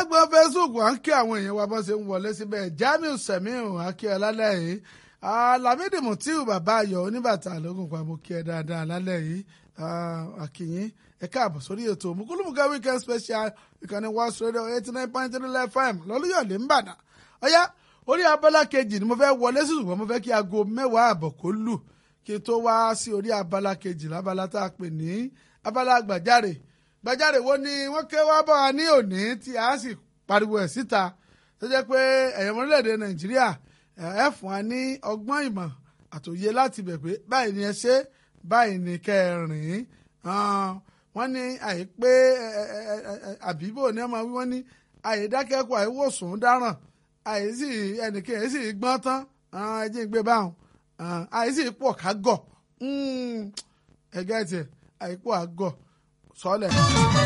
lágbọ́n facebook à ń kí àwọn èèyàn wa bọ́n ṣe ń wọlé síbẹ̀ jamiu semiu akíọ lálẹ́ yìí lamidi mutiu bàbá ayọ̀ oníbàtà lógún pa mo kí ẹ dáadáa lálẹ́ yìí akínyìn ẹ káàbọ̀ sórí ètò mùkúlùmùkà weekend special ìkànnì west radio eighty nine point three fm lọ́lúyọ̀lé ńbàdàn ọ̀yá orí abala kejì ni mo fẹ́ wọlé sí ṣùgbọ́n mo fẹ́ kí aago mẹ́wàá àbọ̀ kó lù kí n tó wá sí orí abala kejì lábala tá a pè ní abala gbàjáre gbàjáre wo ni wọ́n ké wá bá wa ní òní tí a sì pariwo ẹ̀ síta tó jẹ́ pé ẹ̀yàn orílẹ̀-èdè nàìjíríà ẹ fún wa ní ọgbọ́n ìmọ̀ àtòyé láti bẹ̀ pé báyìí ni ẹ ṣe báyìí ni kẹ́ ẹ rìn wọ́n ní àìpé àbíbò ní ọmọ wí wọ́n ní àìdákẹ́kọ̀ọ́ àìwòsàn dáràn àìsí ẹnìkan àìsí gbọ́n tán ẹjẹ́ ń gbé báwọn àìsí pọ̀ ká gọ̀ ẹ̀gẹ́ tiẹ̀ àìpọ̀ àgọ̀ sọ́lẹ̀.